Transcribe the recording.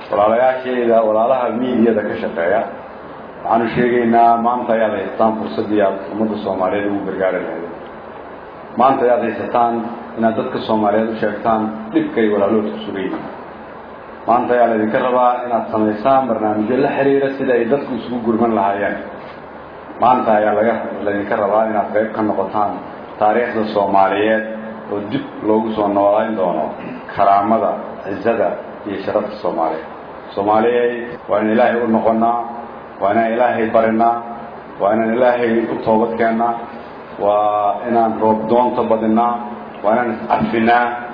walaalayaashayda walaalaha miidiyada ka shaqeeya waxaanu sheegaynaa maanta ayaad haysataan fursaddii aad ummadda soomaaliyeed ugu gargaari lahayd maanta ayaad haysataan inaad dadka soomaaliyeed u sheegtaan dhibka ay walaaloodku sugan yihiin maanta ayaa laydinka rabaa inaad samaysaan barnaamijyo la xiriira sida ay dadku isugu gurman lahaayeen maanta ayaa laga laydinka rabaa inaad qayb ka noqotaan taariikhda soomaaliyeed oo dib loogu soo noolayn doono karaamada cizada iyo sharafta soomaaliyeed soomaaliyey waa in ilaahay u noqonnaa waa inaan ilaahay barinaa waa inaan ilaahay u toobad keennaa waa inaan roob doonta badinaa waa inaan iscafinaa